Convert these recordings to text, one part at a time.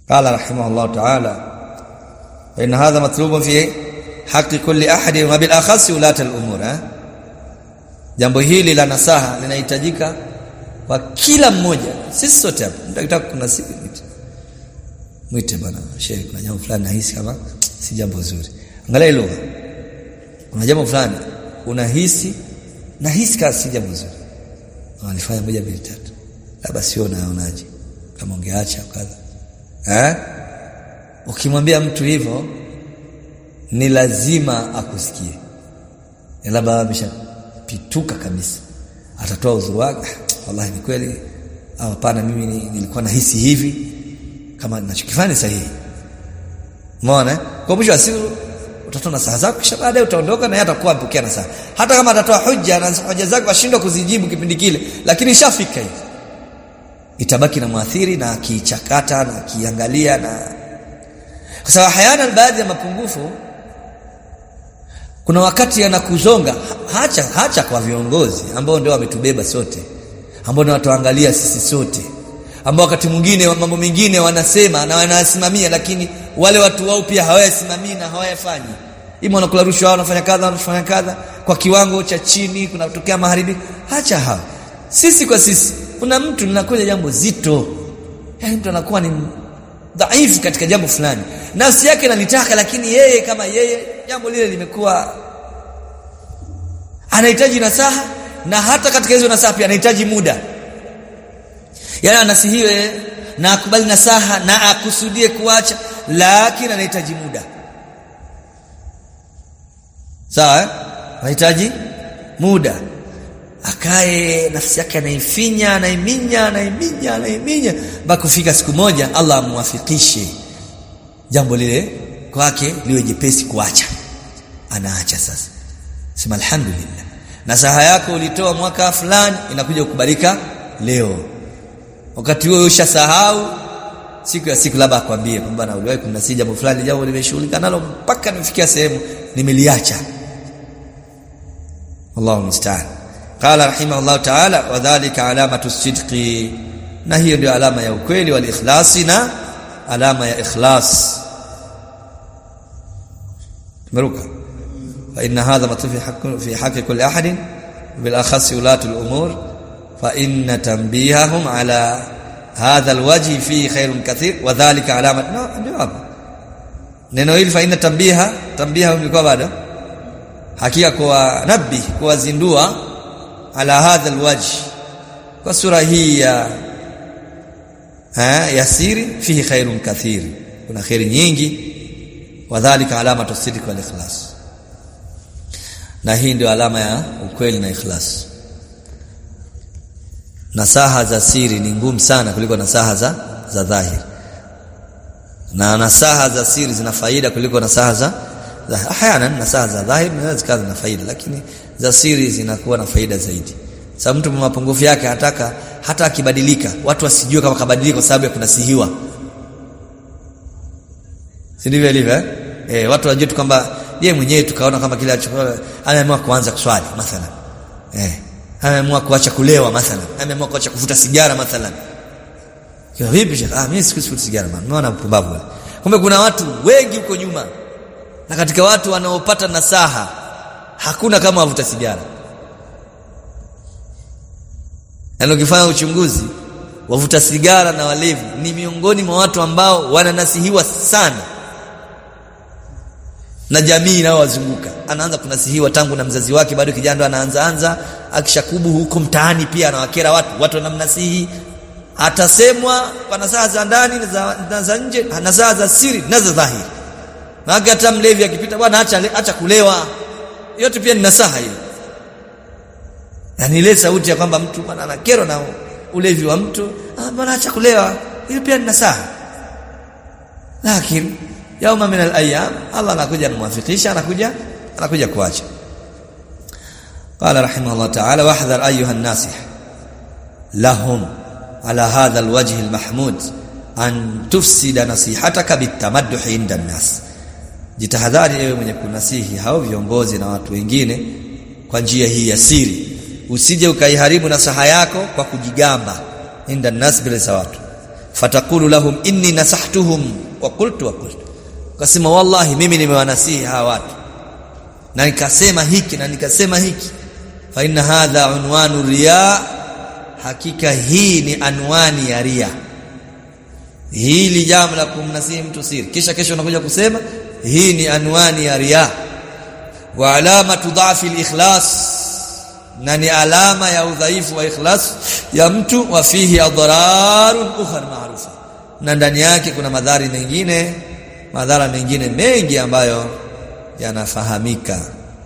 قال رحمه الله تعالى فإن هذا مطلوب في حق كل أحد وبالأخص ولاة الأمور ها jambo hili la nasaha linahitajika kwa kila mmoja sisi sote hapa mtakitaka kuna siku mwite mwite bwana shehe kuna jambo fulani nahisi kama si jambo zuri angalia lugha kuna jambo fulani unahisi nahisi kama si jambo zuri wanalifanya moja mbili tatu labda sio unaonaje kama ungeacha kadha eh ukimwambia mtu hivyo ni lazima akusikie labda ameshapituka kabisa atatoa uzuri wake wallahi ni kweli au hapana mimi nilikuwa nahisi hivi kama ninachokifanya sahihi umeona kwa mwisho wa siku utatoa nasaha zako kisha baadaye utaondoka na yeye atakuwa mpokea nasaha hata kama atatoa hoja na hoja zako ashindwa kuzijibu kipindi kile lakini ishafika hivi itabaki na mwathiri na akichakata na akiangalia na kwa sababu hayana baadhi ya mapungufu kuna wakati yanakuzonga hacha hacha kwa viongozi ambao ndio wametubeba sote ambao ndio watuangalia sisi sote ambao wakati mwingine mambo mengine wanasema na wanasimamia lakini wale watu wao pia hawayasimamii na hawayafanyi ima wanakula rushwa wanafanya kadha wanafanya kadha kwa kiwango cha chini kunatokea maharibiko hacha hao sisi kwa sisi kuna mtu linakuja jambo zito yani mtu anakuwa ni dhaifu katika jambo fulani nafsi yake inalitaka lakini yeye kama yeye jambo lile limekuwa anahitaji nasaha na hata katika hizo nasaha pia anahitaji muda yani anasihiwe na akubali nasaha na akusudie kuacha lakini anahitaji muda sawa eh? anahitaji muda akae nafsi yake anaifinya anaiminya anaiminya anaiminya mpaka kufika siku moja Allah amwafikishe jambo lile kwake liwe jepesi kuacha anaacha sasa sema alhamdulillah nasaha yako ulitoa mwaka fulani inakuja kukubalika leo wakati huo ushasahau siku ya siku labda akwambie kwamba na uliwahi kunasi jambo fulani jambo limeshughulika nalo mpaka nimefikia sehemu nimeliacha Allahu musta'an qala rahimahullah ta'ala wa dhalika alamatu sidqi na hiyo ndio alama ya ukweli wal ikhlasi na alama ya ikhlas tumeruka fa inna hadha matuf fi haqq fi haqq kulli ahad bil akhas ulatu al umur fa inna tanbihahum ala hadha al wajhi fi khairun kathir wa dhalika alamat ndio hapa neno hili fa inna tanbiha tanbiha ilikuwa bado hakika kwa nabi kuwazindua ala hadha alwajh kwa sura hii ya ha yasiri fihi khairun kathir kuna khairi nyingi wadhālika alamatu sidq wal ikhlas na hii ndio alama ya ukweli na ikhlas nasaha za siri ni ngumu sana kuliko nasaha za za dhahiri na nasaha za siri zina faida kuliko nasaha za ahyana nasaha za dhahiri zinaweza zikawa na faida lakini za siri zinakuwa na faida zaidi sababu mtu mwenye mapungufu yake anataka hata akibadilika watu wasijue kama kabadilika kwa sababu ya kunasihiwa si ndivyo ilivyo eh? eh watu wajue tu kwamba yeye mwenyewe tukaona kama kile alichokuwa ameamua kuanza kuswali mathalan eh ameamua kuacha kulewa mathalan ameamua kuacha kuvuta sigara mathalan kwa vipi shekhi ah mimi sikuvuta sigara bana unaona mpumbavu kumbe kuna watu wengi huko nyuma na katika watu wanaopata nasaha hakuna kama wavuta sigara na ukifanya uchunguzi wavuta sigara na walevi ni miongoni mwa watu ambao wananasihiwa sana na jamii inayowazunguka anaanza kunasihiwa tangu na mzazi wake bado kijana ndo anaanza anza akishakubu huko mtaani pia anawakera watu watu wanamnasihi atasemwa kwa nasaha za ndani na za nje nasaha za siri na za dhahiri na hata mlevi akipita bwana acha acha kulewa yote pia ni nasaha hiyo yani ile sauti ya kwamba mtu bwana anakerwa na ulevi wa mtu ah bwana acha kulewa hiyo pia ni nasaha lakini yauma min al-ayyam Allah anakuja kumwafikisha anakuja anakuja kuacha قال رحمه الله تعالى واحذر ايها الناصح لهم على هذا الوجه المحمود ان تفسد نصيحتك بالتمدح عند الناس jitahadhari ewe mwenye kunasihi hao viongozi na watu wengine kwa njia hii ya siri usije ukaiharibu nasaha yako kwa kujigamba inda nas bila za watu fatakulu lahum inni nasahtuhum wa qultu wa qultu kasema wallahi mimi nimewanasihi hawa watu na nikasema hiki na nikasema hiki fa inna hadha unwanu riya hakika hii ni anwani ya ria hili jambo la kumnasihi mtu siri kisha kesho unakuja kusema hii ni anwani ya ria wa alamatu dhafi al-ikhlas na ni alama ya udhaifu wa ikhlas ya mtu wa fihi adhararun ukhra maarufa na ndani yake kuna madhara mengine madhara mengine mengi ambayo yanafahamika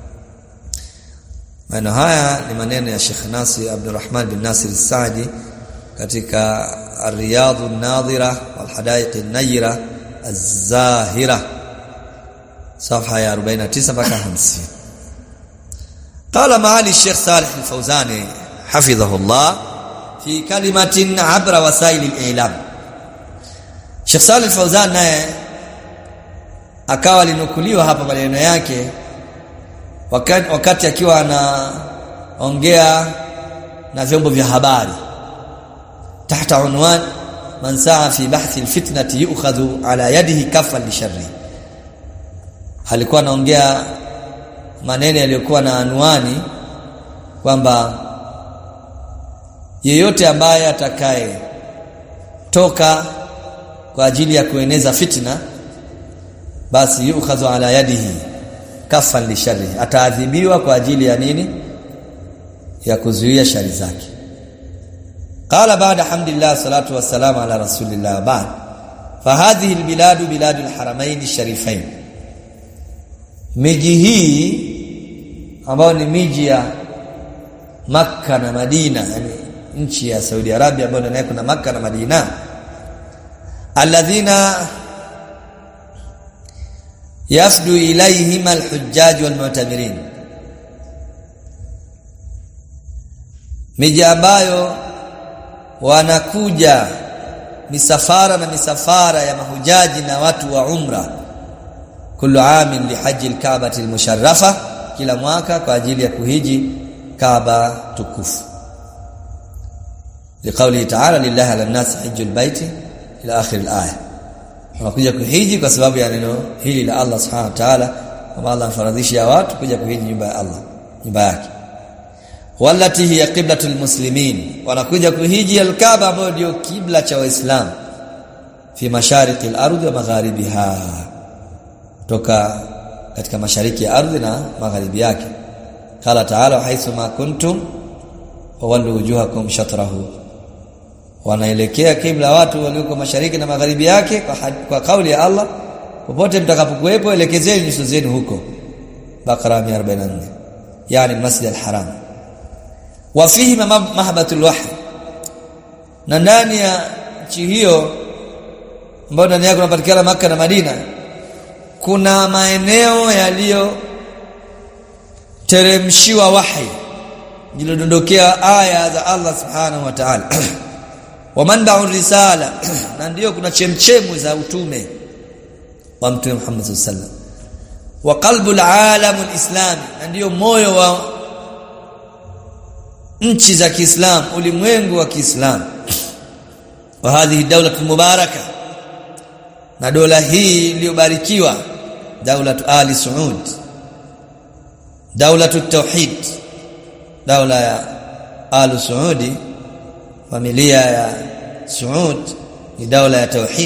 maneno haya ni maneno ya Sheikh Nasir Abdurrahman bin Nasir Saadi katika Ar-Riyadh an-Nadhira wal Hadaiq an-Nayra az-Zahira صفحه ya 49 mpaka 50 قال معالي الشيخ صالح الفوزاني حفظه الله في كلمة عبر وسائل الإعلام Sheikh Saleh Fauzan naye akawa alinukuliwa hapa maneno yake wakati, wakati akiwa anaongea na vyombo vya habari tahta unwan man saa fi bahthi alfitnati yu'khadhu ala yadihi kafan lisharri alikuwa anaongea maneno yaliyokuwa na anwani kwamba yeyote ambaye atakaye toka kwa ajili ya kueneza fitna basi yukhadhu ala yadihi kafan li sharri ataadhibiwa kwa ajili ya nini ya kuzuia shari zake qala baada hamdillah salatu wassalamu ala rasulillah ba'd fahadhihi albilad bilad alharamain alsharifain miji hii ambayo ni miji ya Makka na Madina yani nchi ya Saudi Arabia ambayo ndani kuna Makka na Madina alladhina yafdu ilayhim alhujjaj walmu'tamirin miji ambayo wanakuja misafara na misafara ya mahujaji na watu wa umra kullu amin lihaji alkaabati almusharrafa kila mwaka kwa ajili ya kuhiji kaaba tukufu liqauli ta'ala lillahi ala nasi hajjul baiti ila akhir alaya wanakuja kuhiji kwa sababu ya neno hili la Allah subhanahu wa ta'ala kama Allah afaradhisha watu kuja kuhiji nyumba ya Allah nyumba yake wallati hiya qiblatul muslimin wanakuja kuhiji alkaaba ambayo ndio kibla cha waislamu fi mashariki al-ardh wa magharibiha toka katika mashariki ya ardhi na magharibi yake qala ta'ala haitsu ma kuntum fawallu wujuhakum shatrahu wanaelekea kibla watu walioko mashariki na magharibi yake kwa, kwa kauli ya Allah popote mtakapokuwepo elekezeni nyuso zenu huko Bakara 144 yani Masjid al-Haram wa fihi mahbatul wahy na ndani ya nchi hiyo ambayo ndani yake kunapatikana maka na Madina kuna maeneo yaliyo teremshiwa wahi jilodondokea aya za Allah subhanahu wa ta'ala wa manba'u risala na ndio kuna chemchemu za utume wa mtume Muhammad sallallahu alaihi wasallam wa qalbul alam alislam na ndio moyo wa nchi za Kiislamu ulimwengu wa Kiislamu wa hadhihi dawla mubaraka na dola hii iliyobarikiwa daulatu ali saud daulatu tauhid daula ya ali saudi familia ya saud ni daula ya tauhid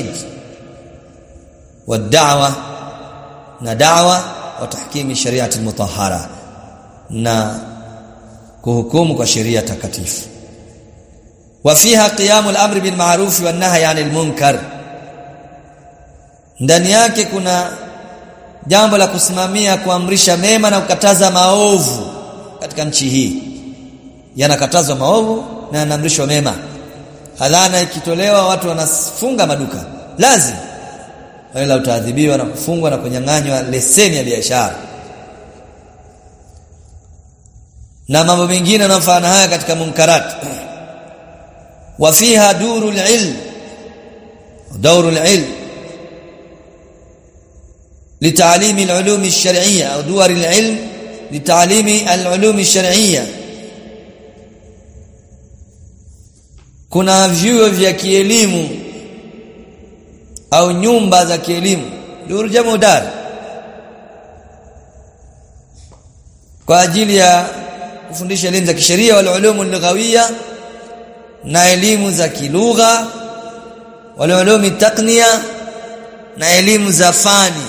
والدعوه na da'wa wa tahkimi shariati mutahhara na kuhukumu kwa sheria takatifu wa fiha qiyamul amri bil ma'ruf wan nahyi 'anil munkar ndani yake kuna jambo la kusimamia kuamrisha mema na kukataza maovu katika nchi hii yanakatazwa maovu na yanaamrishwa mema adhana ikitolewa watu wanafunga maduka lazima wala utaadhibiwa na kufungwa na kunyang'anywa leseni ya biashara na mambo mengine yanayofanana haya katika munkarat wa fiha durul ilm دور العلم لتعليم العلوم الشرعية أو دور العلم لتعليم العلوم الشرعية kuna vyuo vya kielimu au nyumba za kielimu dur jamu dar kwa ajili ya kufundisha elimu za kisheria wal ulumu lughawiyya na elimu za kilugha wal ulumi taqniya na elimu za fani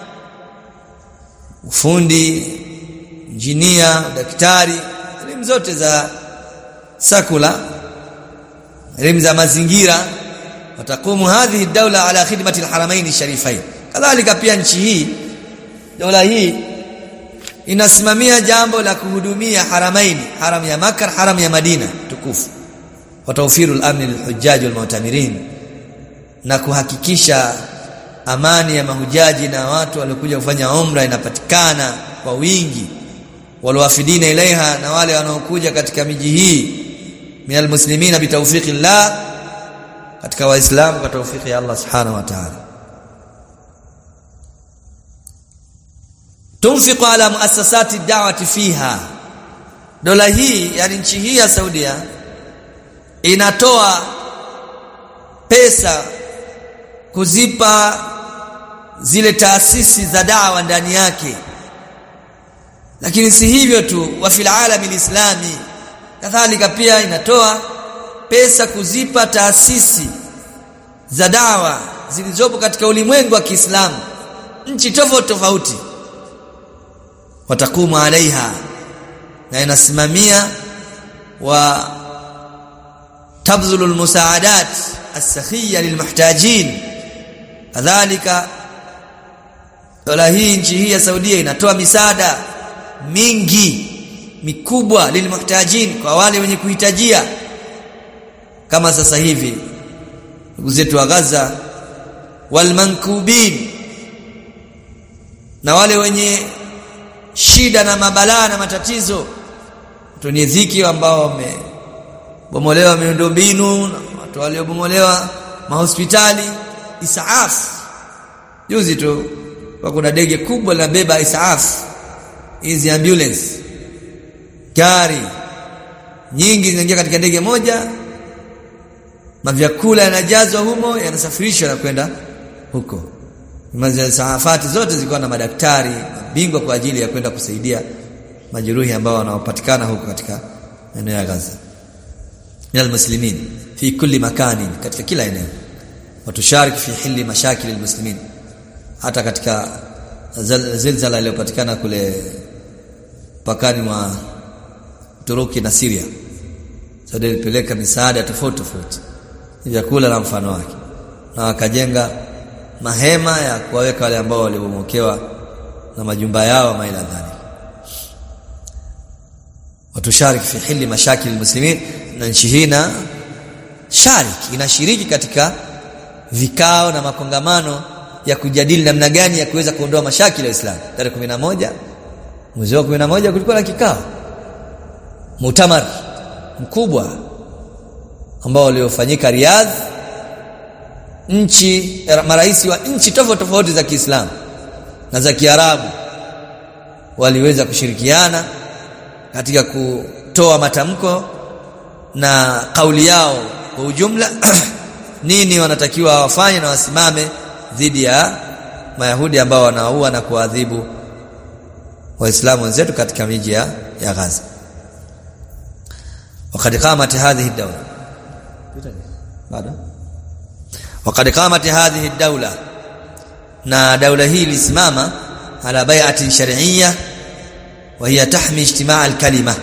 ufundi injinia daktari elimu zote za sakula elimu za mazingira watakumu hadhihi dawla ala khidmati alharamain sharifain kadhalika pia nchi hii dola hii inasimamia jambo la kuhudumia haramaini haram ya Makkah haram ya Madina tukufu wa tawfiru al-amn lilhujjaj walmu'tamirin na kuhakikisha amani ya mahujaji na watu waliokuja kufanya umra inapatikana kwa wingi walowafidina ilaiha na wale wanaokuja katika miji hii minal muslimina bitawfiqillah katika waislamu kwa tawfiki ya Allah subhanahu wa ta'ala tunfiqu ala muassasati da'wati fiha dola hii yani nchi hii ya Saudia inatoa pesa kuzipa zile taasisi za dawa ndani yake lakini si hivyo tu wa fil alami alislami kadhalika pia inatoa pesa kuzipa taasisi za dawa zilizopo katika ulimwengu wa Kiislamu nchi tofauti tofauti watakumu alaiha na inasimamia wa tabzulu almusaadat as-sakhiyya lilmuhtajin kadhalika dola hii nchi hii ya Saudia inatoa misaada mingi mikubwa lilmuhtajin kwa wale wenye kuhitajia kama sasa hivi ndugu zetu wa Gaza walmankubin na wale wenye shida na mabalaa na matatizo wenye dhiki ambao wamebomolewa miundombinu na watu waliobomolewa mahospitali isaaf juzi tu kwa kuna ndege kubwa linabeba isaaf hizi ambulance gari nyingi zinaingia katika ndege moja mavyakula yanajazwa humo yanasafirishwa na kwenda huko safati zote zilikuwa na madaktari mabingwa kwa ajili ya kwenda kusaidia majeruhi ambao wanaopatikana huko katika eneo ya Gaza minal muslimin fi kulli makani katika kila eneo watushariki fi hili mashakil almuslimin hata katika zilzala iliyopatikana kule pakani mwa Turuki na Syria Saudi ilipeleka misaada tofauti tofauti vyakula na mfano wake na wakajenga mahema ya kuwaweka wale ambao walibomokewa na majumba yao maila dhani watushariki fi hili mashakil almuslimin na nchi hii na shariki inashiriki katika vikao na makongamano ya kujadili namna gani ya kuweza kuondoa mashakili ya Uislamu tarehe 11 mwezi wa 11 kulikuwa na kikao mutamar mkubwa ambao uliofanyika Riyadh nchi marais wa nchi tofauti tofauti za Kiislamu na za Kiarabu waliweza kushirikiana katika kutoa matamko na kauli yao kwa ujumla nini wanatakiwa wafanye na wasimame dhidi ya Mayahudi ambao wanaua na kuadhibu waislamu wenzetu katika miji ya, ya Gaza وقد قامت هذه الدولة بعد وقد قامت هذه الدولة na daula hii ilisimama ala bai'atin shar'iyya wa hiya tahmi ijtimaa al-kalima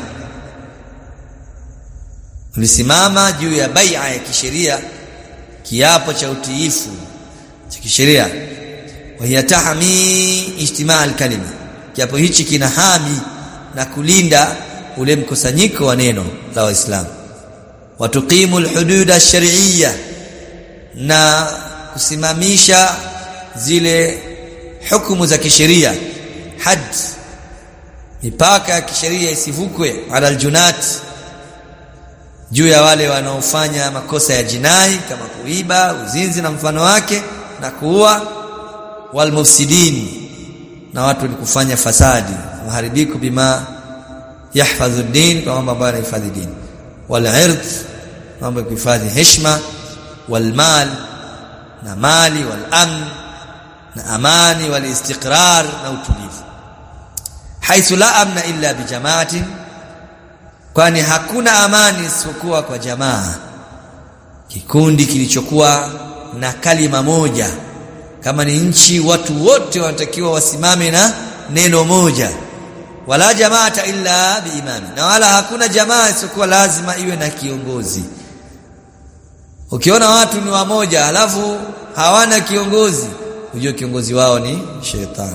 ulisimama juu ya bai'a ya kisheria kiapo cha utiifu cha kisheria wa hiya tahmi ijtimaa al-kalima kiapo hichi kinahami na kulinda ule mkusanyiko wa neno la waislamu watuqimu alhudud ash-shar'iyya na kusimamisha zile hukumu za kisheria had mipaka ya kisheria isivukwe ala aljunat juu ya wale wanaofanya makosa ya jinai kama kuiba uzinzi na mfano wake na kuua walmufsidin na watu ni kufanya fasadi maharibiku bima yahfadhu din kwa mambo ambayo yanahifadhi dini wal ird mambo ya kuhifadhi heshima wal mal na mali wal amn na amani wal istiqrar na utulivu haithu la amna illa bijamaatin kwani hakuna amani isipokuwa kwa jamaa kikundi kilichokuwa na kalima moja kama ni nchi watu wote wanatakiwa wasimame na neno moja wala jamaata illa biimami na wala hakuna jamaa isiyokuwa lazima iwe na kiongozi ukiona watu ni wamoja halafu hawana kiongozi ujue kiongozi wao ni shetani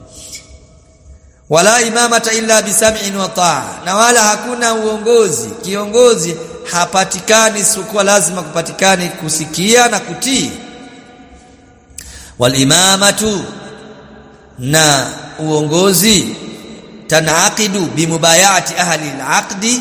wala imamata illa bisam'in wa taa na wala hakuna uongozi kiongozi hapatikani isipokuwa lazima kupatikane kusikia na kutii walimamatu na uongozi tanaqidu bimubayati ahli alaqdi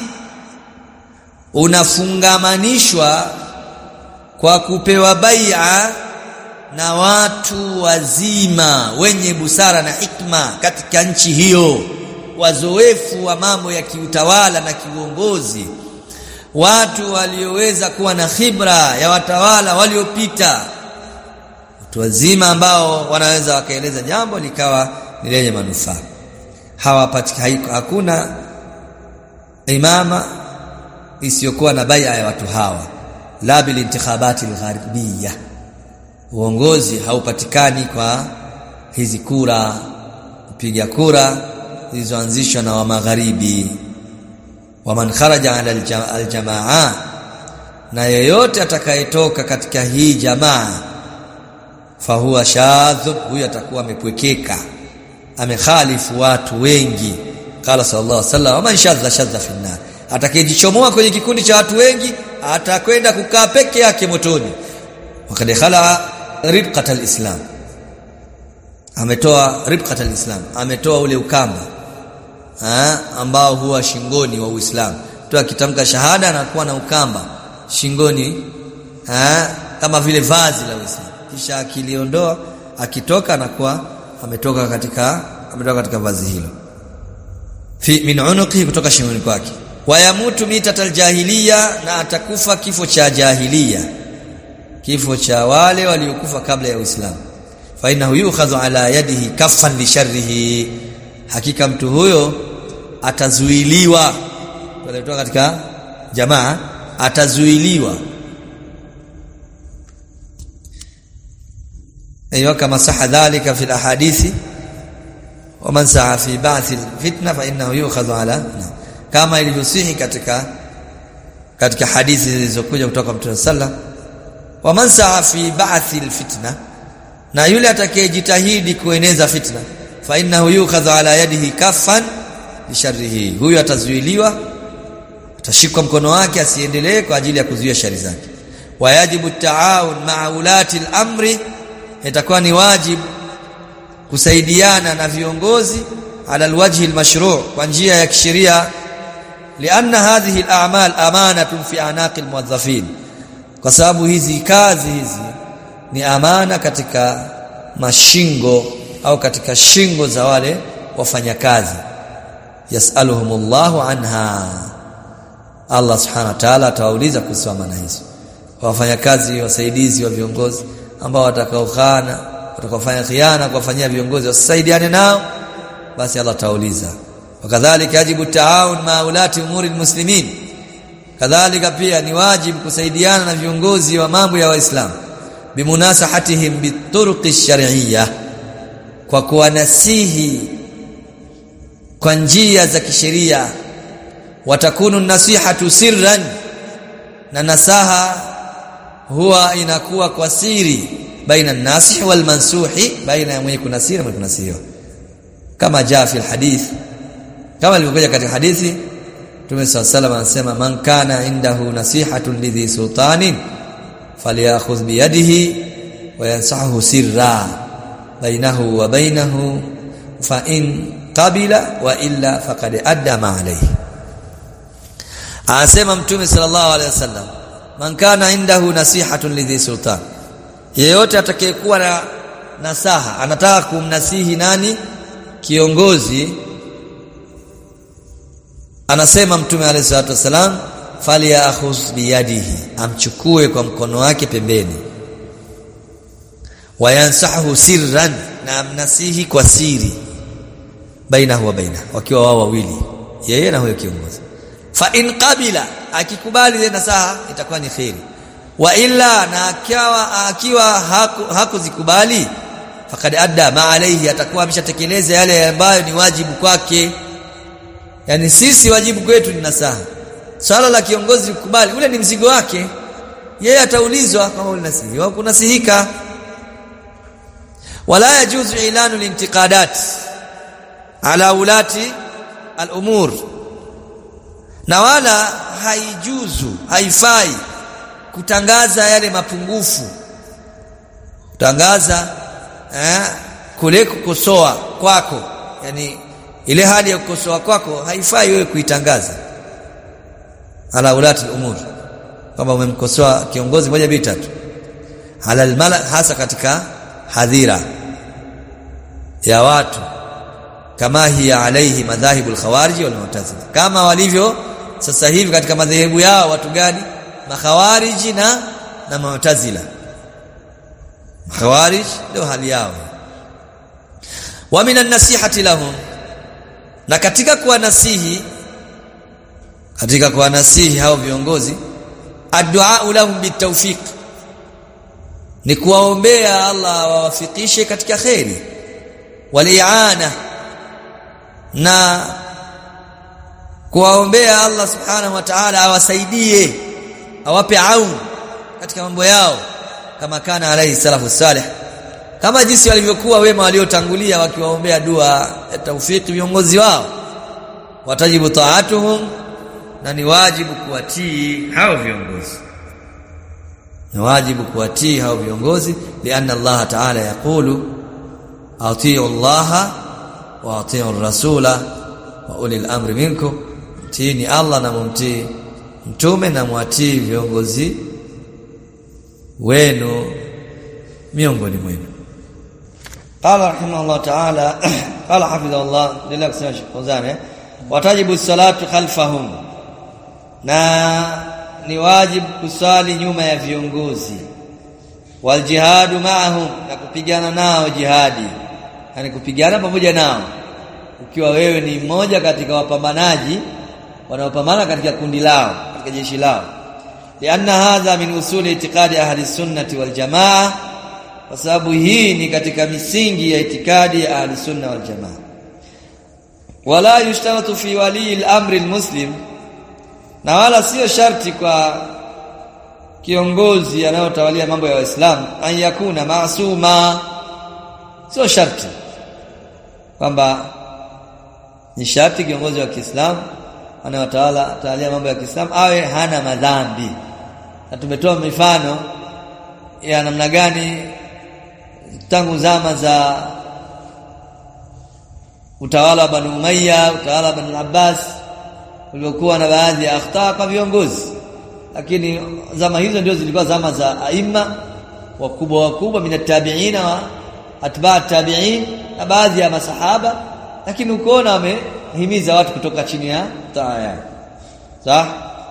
unafungamanishwa kwa kupewa bai'a na watu wazima wenye busara na hikma katika nchi hiyo wazoefu wa mambo ya kiutawala na kiuongozi watu walioweza kuwa na khibra ya watawala waliopita watu wazima ambao wanaweza wakaeleza jambo likawa ni lenye manufaa hawapatikani hakuna imama isiyokuwa na bai'a ya watu hawa la bil intikhabati algharbiyya uongozi haupatikani kwa hizi kura kupiga kura zilizoanzishwa na wa magharibi waman kharaja ala aljamaa na yeyote atakayetoka katika hii jamaa fahuwa shadhub huyu atakuwa amepwekeka amekhalifu watu wengi qala sallallahu alaihi wasallam waman shadha shadha fi nar atakayejichomoa kwenye kikundi cha watu wengi atakwenda kukaa peke yake motoni wakad khala ribqat alislam ametoa ribqat alislam ametoa ule ukamba ha, ambao huwa shingoni wa Uislamu tu akitamka shahada anakuwa na ukamba shingoni ha, kama vile vazi la Uislamu kisha akiliondoa akitoka anakuwa ametoka katika ametoka katika vazi hilo fi min unuqi kutoka shingoni kwake wayamutu mitatal jahiliya na atakufa kifo cha jahiliya kifo cha wale waliokufa kabla ya Uislamu fa innahu yukhadhu ala yadihi kaffan li sharrihi hakika mtu huyo atazuiliwa kutoka katika jamaa atazuiliwa ايوه كما صح ذلك في الاحاديث ومن سعى في بعث الفتنه فانه يؤخذ على kama ilivyosihi katika katika hadithi zilizokuja kutoka Mtume sallam wa man saa fi ba'thi alfitna na yule atakayejitahidi kueneza fitna fa innahu yukhadhu ala yadihi kaffan li sharrihi huyo atazuiliwa atashikwa mkono wake asiendelee kwa ajili ya kuzuia shari zake wayajibu taawun ma'a ulati al-amri itakuwa ni wajibu kusaidiana na viongozi ala alwajhi almashru' kwa njia ya kisheria lianna hadhihi al'amal amanatun fi anaqi almuwazzafin kwa sababu hizi kazi hizi ni amana katika mashingo au katika shingo za wale wafanyakazi yasaluhumullahu anha Allah subhanahu wa ta'ala atawauliza kuhusu amana hizo wafanyakazi wasaidizi wa viongozi ambao watakaokhana watakaofanya khiana kuwafanyia viongozi wasaidiane nao basi Allah tauliza wakadhalika yajibu taawun ma ulati umuri almuslimin kadhalika pia ni wajibu kusaidiana na viongozi wa mambo ya waislamu bimunasahatihim bituruqi shar'iyya kwa kuwanasihi kwa njia za kisheria watakunu nasihatu sirran na nasaha huwa inakuwa kwa siri baina nasih wal mansuhi baina ya mwenye kunasiri na mwenye kunasiriwa kama jaa fi alhadith kama ilivyokuja katika hadithi Mtume صلى الله عليه anasema man kana indahu nasihatun lidhi sultanin falyakhudh bi yadihi wa yansahu sirra bainahu wa bainahu fa in qabila wa illa faqad adda ma alayhi anasema Mtume sallallahu alaihi wasallam man kana indahu nasihatun lidhi sultan yeyote atakayekuwa na nasaha anataka kumnasihi nani kiongozi anasema mtume alayhi salatu wasalam falyakhuz biyadihi amchukue kwa mkono wake pembeni wayansahu sirran na mnasihi kwa siri bainahu wa baina wakiwa wao wawili yeye na huyo kiongozi fa in qabila akikubali ile nasaha itakuwa ni khairi wa illa na akiwa akiwa hakuzikubali haku fakad adda ma alayhi atakuwa ameshatekeleza yale ambayo ni wajibu kwake yani sisi wajibu kwetu ni nasaha swala la kiongozi kukubali ule ni mzigo wake yeye ataulizwa kama ulinasihi au kunasihika wala yajuzu ilanu lintiqadat ala ulati al-umur na wala haijuzu haifai kutangaza yale mapungufu kutangaza eh, kule kukosoa kwako yani ile hali ya kukosoa kwako haifai wewe kuitangaza ala ulati al-umur kama umemkosoa kiongozi moja mbili tatu ala al hasa katika hadhira ya watu kama hiya alaihi madhahibu al-khawarij wal mu'tazila kama walivyo sasa hivi katika madhehebu yao watu gani makhawariji na na mu'tazila khawarij ndio hali yao wa minan nasihati lahum na katika kuwanasihi katika kuwanasihi hao viongozi addu'a lahum bitawfiq ni kuwaombea Allah awafikishe katika khairi waliana na kuwaombea Allah subhanahu wa ta'ala awasaidie awape aun katika mambo yao kama kana alayhi salafu salih kama jinsi walivyokuwa wema waliotangulia wakiwaombea dua ya taufiki viongozi wao watajibu taatuhum na ni wajibu kuwatii hao viongozi ni wajibu kuwatii hao viongozi lianna Allah ta'ala yaqulu atiu Allah wa atiu rasula wa ulil amri minkum mtiini Allah na mumtii mtume na mwatii viongozi wenu miongoni mwenu قال رحمه الله تعالى قال حفظه الله لله kusema Fawzan watajibu salatu khalfahum na ni wajibu kusali nyuma ya viongozi wal jihadu ma'ahum na kupigana nao jihadi yani kupigana pamoja nao ukiwa wewe ni mmoja katika wapambanaji wanaopambana katika kundi lao katika jeshi lao lianna hadha min usuli itiqadi ahli sunnati wal jamaa kwa sababu hii ni katika misingi ya itikadi ya ahli sunna wal jamaa wala yushtaratu fi wali al-amri al-muslim na wala sio sharti kwa kiongozi anayotawalia mambo ya Waislamu an yakuna maasuma sio sharti kwamba ni sharti kiongozi wa Kiislamu anayotawala tawalia mambo ya Kiislamu awe hana madhambi na tumetoa mifano ya namna gani tangu zama za utawala wa Banu Umayya utawala wa Banu Abbas uliokuwa na baadhi ya akhtaa kwa viongozi lakini zama hizo ndio zilikuwa zama za aima wakubwa wakubwa minatabiina wa atba tabi'in na baadhi ya masahaba lakini ukoona wamehimiza watu kutoka chini ya taa yao sawa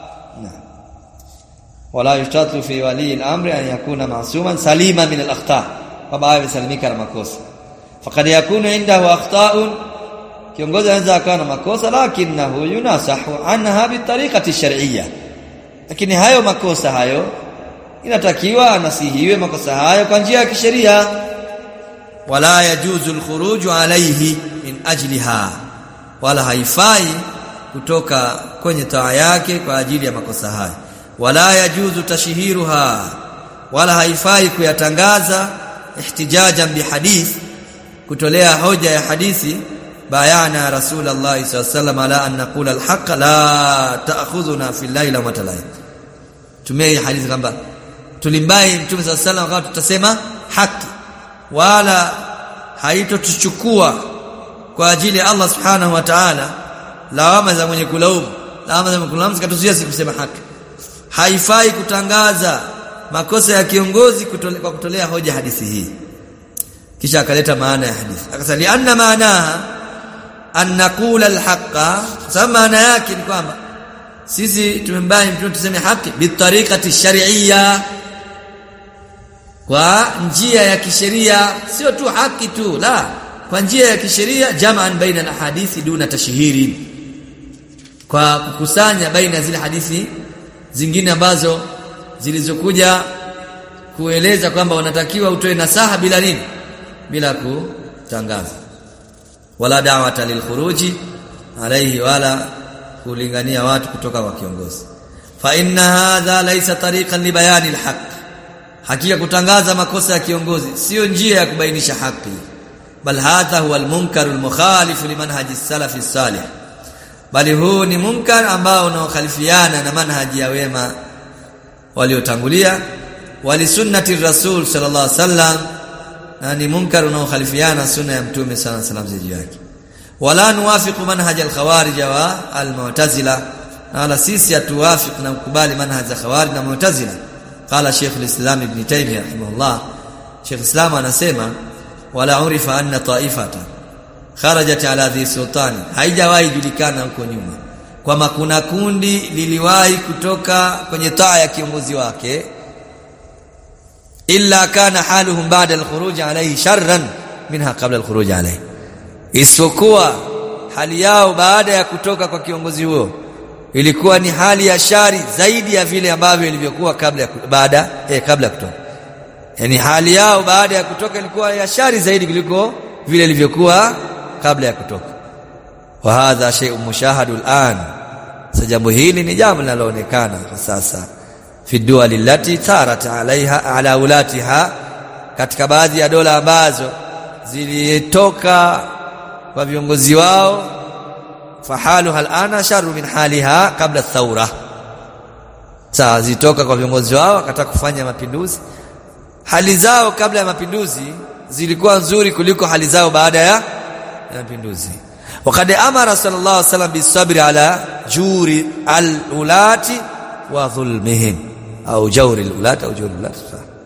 wala yushtatu fi wali al-amri an yakuna ma'suman salima min al-akhta kwamba awe salimika na makosa faqad yakunu indahu akhta'un kiongozi anaweza akawa na makosa lakinahu yunasahu anha bitariqati shar'iyya lakini hayo makosa hayo inatakiwa anasihiwe makosa hayo kwa njia ya kisheria wala yajuzu alkhuruju alayhi min ajliha wala haifai kutoka kwenye taa yake kwa ajili ya makosa hayo wala yajuzu tashhiruha wala haifai kuyatangaza ihtijajan bihadith kutolea hoja ya hadithi bayana rasulullah sallallahu alaihi wasallam ala an naqula alhaq la ta'khudhuna fi llaili wa matalai tumia hadithi kwamba tulimbai mtume sallallahu alaihi wasallam tutasema haki wala haitotuchukua kwa ajili ya Allah subhanahu wa ta'ala lawama za mwenye kulaumu lawama za mwenye kulaumu zikatuzuia kusema haki haifai kutangaza makosa ya kiongozi kutole, kwa kutolea hoja hadithi hii kisha akaleta maana ya hadithi akasema li anna maanaha an naqula alhaqa sababu maana yake ni kwamba sisi tumembani mtume tuseme haki bitariqati shar'iyya kwa njia ya kisheria sio tu haki tu la kwa njia ya kisheria jam'an baina al-ahadithi duna tashhiri kwa kukusanya baina zile hadithi zingine ambazo zilizokuja kueleza kwamba wanatakiwa utoe nasaha bila nini bila kutangaza wala da'wata lilkhuruji alayhi wala kulingania watu kutoka kwa kiongozi fa inna hadha laysa tariqan li bayani alhaq hakika kutangaza makosa ya kiongozi sio njia ya kubainisha haki bal hadha huwa almunkar almukhalif limanhaji salafi salih bali huu ni munkar ambao unaokhalifiana na manhaji ya wema waliotangulia wali sunnati rasul sallallahu alaihi wasallam na ni munkar unaokhalifiana sunna ya mtume sallallahu alaihi wasallam juu yake wala nuwafiqu manhaj al-khawarij wa al-mu'tazila wala sisi hatuwafiq na kukubali manhaj ya khawarij na mu'tazila qala Sheikh al-Islam Ibn Taymiyyah rahimahullah Sheikh Islam anasema wala urifa anna ta'ifata kharajat ala dhi sultani haijawahi julikana huko nyuma kwamba kuna kundi liliwahi kutoka kwenye taa ya kiongozi wake illa kana haluhum ba'da al-khuruj alayhi sharran minha qabla al-khuruj alayhi isipokuwa hali yao baada ya kutoka kwa kiongozi huo ilikuwa ni hali ya shari zaidi ya vile ambavyo ilivyokuwa kabla ya baada eh, kabla ya kutoka yani hali yao baada ya kutoka ilikuwa ya shari zaidi kuliko vile ilivyokuwa kabla ya kutoka wa hadha shay'un mushahadu al'an sasa jambo hili ni jambo linaloonekana kwa sasa fi duwali allati tarat alaiha ala ulatiha katika baadhi ya dola ambazo zilitoka kwa viongozi wao fahaluha alana sharru min haliha kabla thaura saa zitoka kwa viongozi wao akataka kufanya mapinduzi hali zao kabla ya mapinduzi zilikuwa nzuri kuliko hali zao baada ya mapinduzi وقد امر صلى الله عليه وسلم بالصبر على جور الولاه وظلمهم au jauri ulata au jauri ulata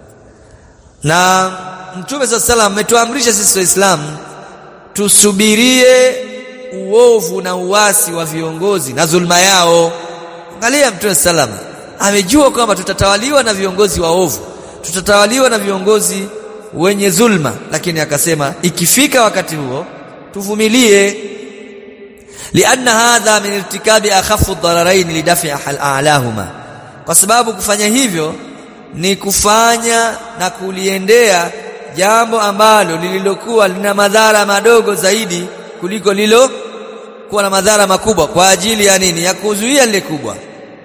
na mtume صلى الله عليه وسلم ametuamrisha sisi waislamu tusubirie uovu na uasi wa viongozi na zulma yao angalia mtume sallam amejua kwamba tutatawaliwa na viongozi waovu tutatawaliwa na viongozi wenye zulma lakini akasema ikifika wakati huo tuvumilie lianna hadha min irtikabi akhafu ad-dararain lidafi a'lahuma kwa sababu kufanya hivyo ni kufanya na kuliendea jambo ambalo lililokuwa lina madhara madogo zaidi kuliko lilo kuwa na madhara makubwa kwa ajili ya nini ya kuzuia lile kubwa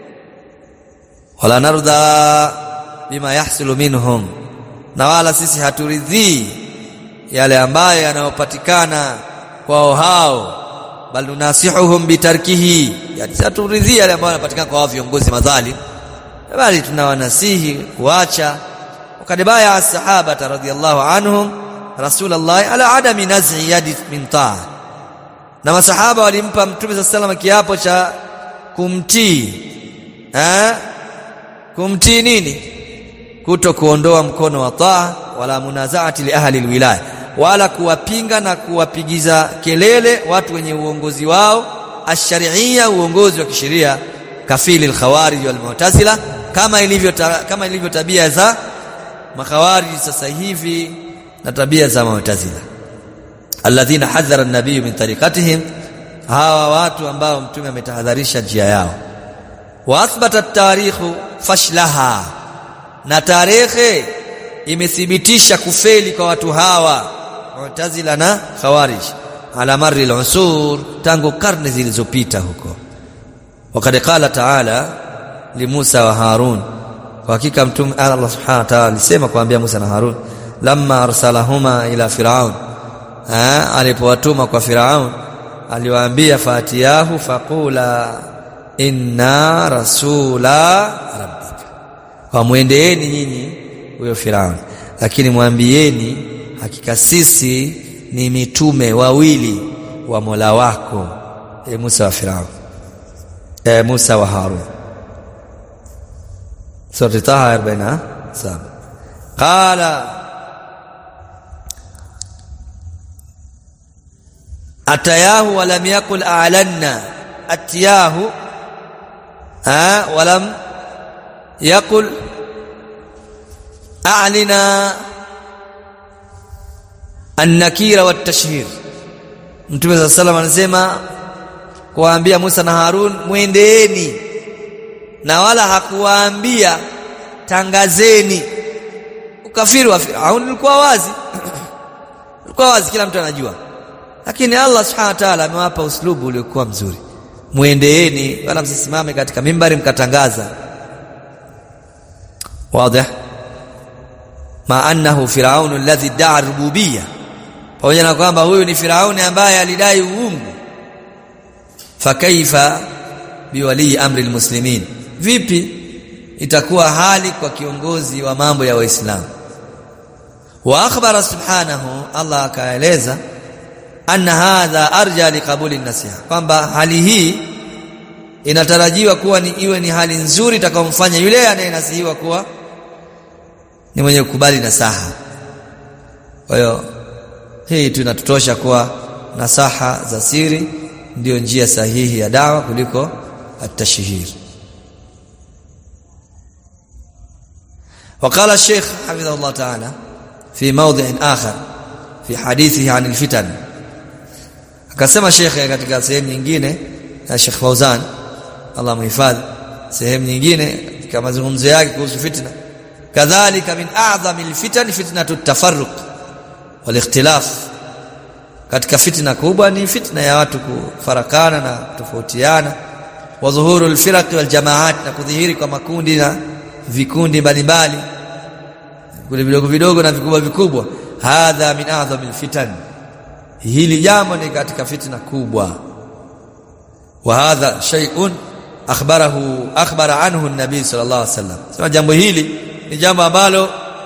wala narda bima yahsulu minhum na wala sisi haturidhii yale ambayo yanayopatikana kwao hao bal nunasihuhum bitarkihi yani haturidhii yale ambayo yanapatikana kwa viongozi madhalim bali tunawanasihi kuacha wakad baya as-sahaba radhiyallahu anhum rasulullah ala adami naz'i yadi min ta'a na masahaba walimpa mtume sallallahu alayhi wasallam kiapo cha kumtii eh kumtii nini kuto kuondoa mkono wa taa wala munazaati li ahli alwilaya wala kuwapinga na kuwapigiza kelele watu wenye uongozi wao ash-shar'iyya uongozi wa kisheria kafili al-khawarij wal mu'tazila kama ilivyo kama ilivyo tabia za makhawarij sasa hivi na tabia za mu'tazila alladhina hadhara an-nabiy min tariqatihim hawa watu ambao mtume ametahadharisha njia yao wa athbata at-tarikhu fashlaha na tarehe imethibitisha kufeli kwa watu hawa mu'tazila na khawarij ala marri al-usur tangu karne zilizopita huko وقد قال تعالى لموسى وهارون hakika mtume Allah subhanahu wa ta'ala alisema kuambia Musa na Harun lamma arsalahuma ila firaun ah alipowatuma kwa firaun aliwaambia fatiyahu faqula inna rasula rabbika wamwendeeni nyinyi huyo firaun lakini mwambieni hakika sisi ni mitume wawili wa Mola wako e Musa wa firaun e Musa wa Harun سورة طه 47 قال أتياه ولم يقل أعلنا أتياه ها ولم يقل a'lina an-nakira wat-tashhir Mtume صلى الله عليه anasema kuwaambia Musa na Harun mwendeeni na wala hakuwaambia tangazeni ukafiri wa Firaun ulikuwa wazi ulikuwa wazi kila mtu anajua lakini Allah subhanahu wa ta'ala amewapa uslubu uliokuwa mzuri muendeeni wala msisimame katika mimbari mkatangaza wazi ma annahu firaun alladhi da'a rububiyya pamoja na kwamba huyu ni firauni ambaye alidai uungu fakaifa biwali amri almuslimin vipi itakuwa hali kwa kiongozi wa mambo ya waislamu wa akhbara subhanahu Allah akaeleza anna hadha arja liqabuli nasiha kwamba hali hii inatarajiwa kuwa ni iwe ni hali nzuri itakayomfanya yule anayenasihiwa kuwa ni mwenye kukubali nasaha kwa hiyo hii tunatutosha kuwa nasaha za siri ndiyo njia sahihi ya dawa kuliko at-tashhir وقال الشيخ حفظه الله تعالى في موضع آخر في حديثه عن الفتن akasema shekhe katika sehemu nyingine ya Sheikh Fauzan Allah muhifadhi sehemu nyingine katika mazungumzo yake kuhusu fitna kadhalika min a'zami alfitan fitnatu at-tafarruq wal ikhtilaf katika fitna kubwa ni fitna ya watu kufarakana na kutofautiana wa dhuhuru alfiraq wal jamaat na kudhihiri kwa makundi na vikundi mbalimbali vikundi vidogo vidogo na vikubwa vikubwa hadha min a'zami alfitan hili jambo ni katika fitna kubwa wa hadha shay'un akhbarahu akhbara anhu an-nabi sallallahu alaihi wasallam sema jambo hili ni jambo ambalo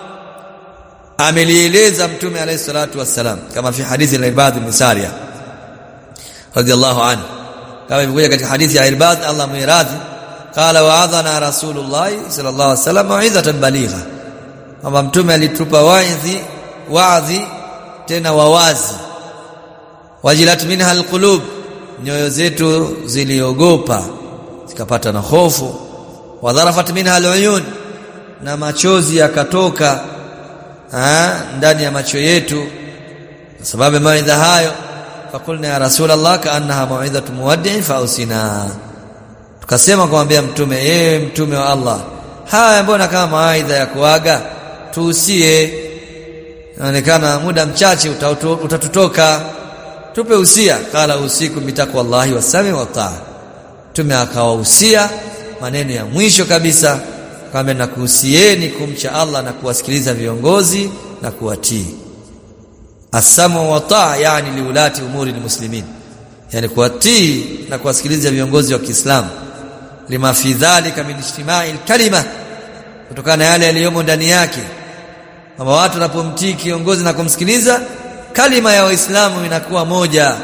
amelieleza mtume alayhi salatu wassalam kama fi hadithi al-Irbad bin Sariya radiyallahu anhu kama ilivyokuja katika hadithi ya Irbad Allah muiradhi qala wa'adhana rasulullah sallallahu alaihi wasallam mau'izatan baligha kwamba mtume alitupa waidhi waadhi tena wawazi wajilat minha alqulub nyoyo zetu ziliogopa zikapata na hofu wadharafat minha aluyun na machozi yakatoka ndani ya macho yetu kwa sababu maidha hayo fakulna ya rasulullah kaannaha mauidhatu muwaddi fausina tukasema kumwambia mtume yeye mtume wa Allah haya mbona kama mawaidha ya kuaga tuusie inaonekana muda mchache utatutoka tupe usia kala usiku bitakwa Allahi wasami wa taa tume akawahusia maneno ya mwisho kabisa kwamba nakuhusieni kumcha Allah na kuwasikiliza viongozi na kuwatii asamu wa taa yani liulati umuri muslimin yani kuwatii na kuwasikiliza viongozi wa Kiislamu lima fi dhalika min ijtimai kalima kutokana na yale yaliyomo ndani yake kwamba watu wanapomtii kiongozi na kumsikiliza kalima ya waislamu inakuwa moja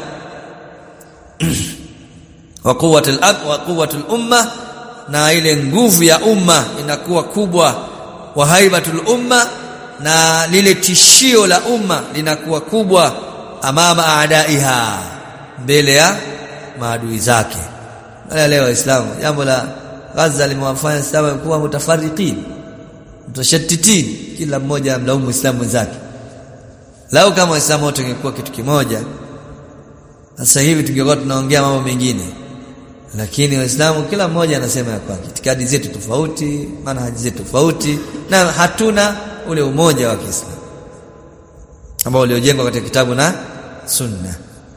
wa quwwatul ab wa quwwatul umma na ile nguvu ya umma inakuwa kubwa wa haibatul umma na lile tishio la umma linakuwa kubwa amama aadaiha mbele ya maadui zake wala leo waislamu jambo la Gaza limewafanya sawa kuwa mutafariqin mutashattitin kila mmoja amlaumu muislamu mwenzake Lau kama Waislamu wote ingekuwa kitu kimoja sasa hivi tungekuwa tunaongea mambo mengine lakini Waislamu kila mmoja anasema ya kwake itikadi zetu tofauti manhaji zetu tofauti na hatuna ule umoja wa Kiislamu ambao uliojengwa katika kitabu na sunna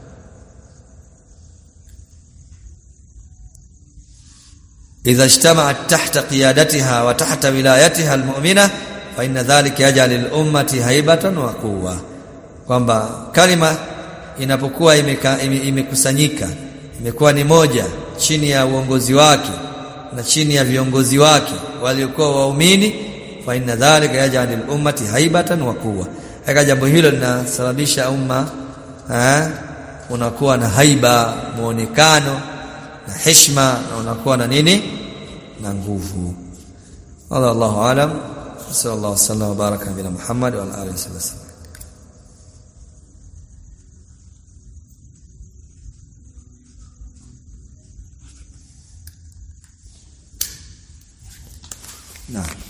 إذا اجتمعت تحت قيادتها وتحت ولايتها المؤمنة فإن ذلك يجعل الأمة هيبة وقوة kwamba kalima inapokuwa imekusanyika ime, imekuwa ni moja chini ya uongozi wake na chini ya viongozi wake waliokuwa waumini fa inna dhalika yaj'al al-ummati haibatan wa quwwa haka jambo hilo linasababisha umma eh unakuwa na haiba muonekano na heshima na unakuwa na nini na nguvu Allah Allahu alam sallallahu alaihi wasallam baraka nabina Muhammad wa alihi wasallam نعم